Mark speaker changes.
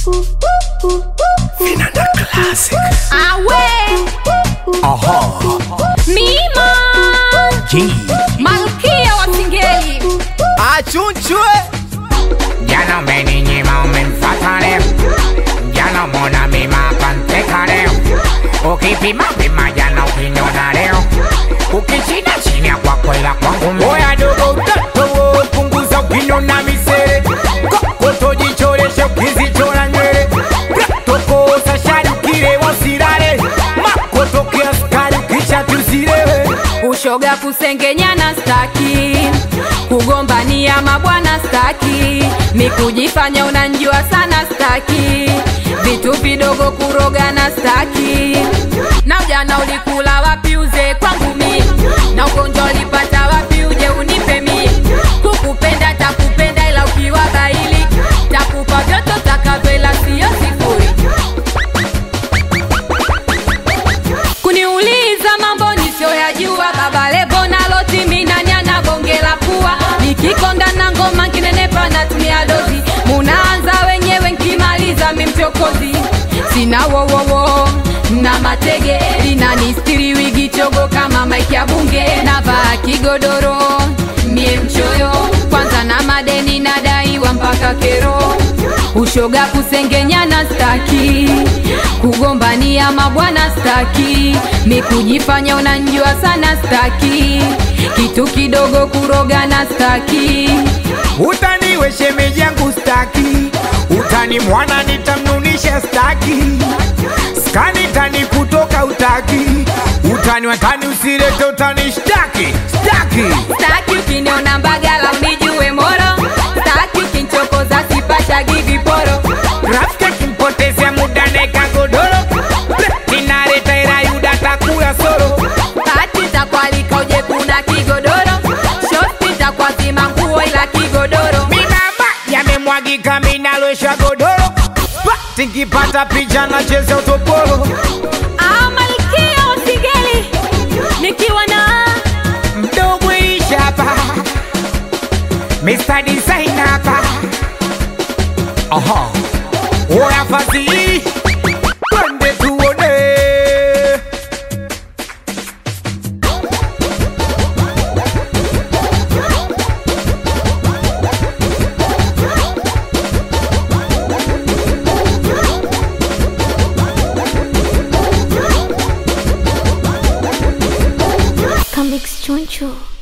Speaker 1: Vinanda Classic.
Speaker 2: Awe
Speaker 1: Aha.
Speaker 2: Mima
Speaker 1: G.
Speaker 2: Malkia wa Singeli
Speaker 3: achunchwe
Speaker 4: Jana umeninyima umemfata leo, jana mona mima panteka leo, ukipima pima jana ukiniona leo, ukishinda chini ya kwako ila kwangu mimi. Oya dogo utatowo punguza ukiniona misere kokoto jichoreshe ukizichora nywele tokosa shari ukile wasirare makoto kiaskari ukisha tuzirewe
Speaker 2: ushoga kusengenyana staki kugombania mabwana staki ni kujifanya unanjua sana staki vitu vidogo kurogana staki na ujana ulikula wapi uze kwangu mi na ugonjwa ulipata wapi uje unipe mi kukupenda takupenda ila ukiwa baili takupa vyote takavyoila siyo sifuri kuniuliza mambo nisioyajua baba levo nalotiminanyana bonge la pua nikikonga na ngoma nkinenepa natumia dozi munaanza wenyewe nkimaliza mimchokozi sina wowowo na matege linanistiri wigi chogo kama maiki ya bunge navaa kigodoro mie mchoyo kwanza na madeni nadaiwa mpaka kero ushoga kusengenyana staki kugombania mabwana staki ni kujifanya unanjua sana staki kitu kidogo kurogana staki
Speaker 4: utaniwe shemeji yangu staki utani mwana nitamnunisha staki skani tani kutoka utaki utani watani usirete utani shtaki staki
Speaker 2: staki ukiniona mbagala unijue moro staki ukinchokoza sipashagi viporo
Speaker 4: rafiki akimpotezea muda neka godoro tinareta ira yuda takula soro
Speaker 2: kati takwalika uje kuna kigodoro shosti takwazima nguo ila kigodoro
Speaker 4: minamba yamemwagika minalwesha godoro tinkipata picha nacheza utopolo
Speaker 2: Ah, malkia wa Singeli nikiwa na
Speaker 4: mdogo ishapa Mr. Design hapa Aha Oya fasi Twende tuone
Speaker 5: Comics Choncho.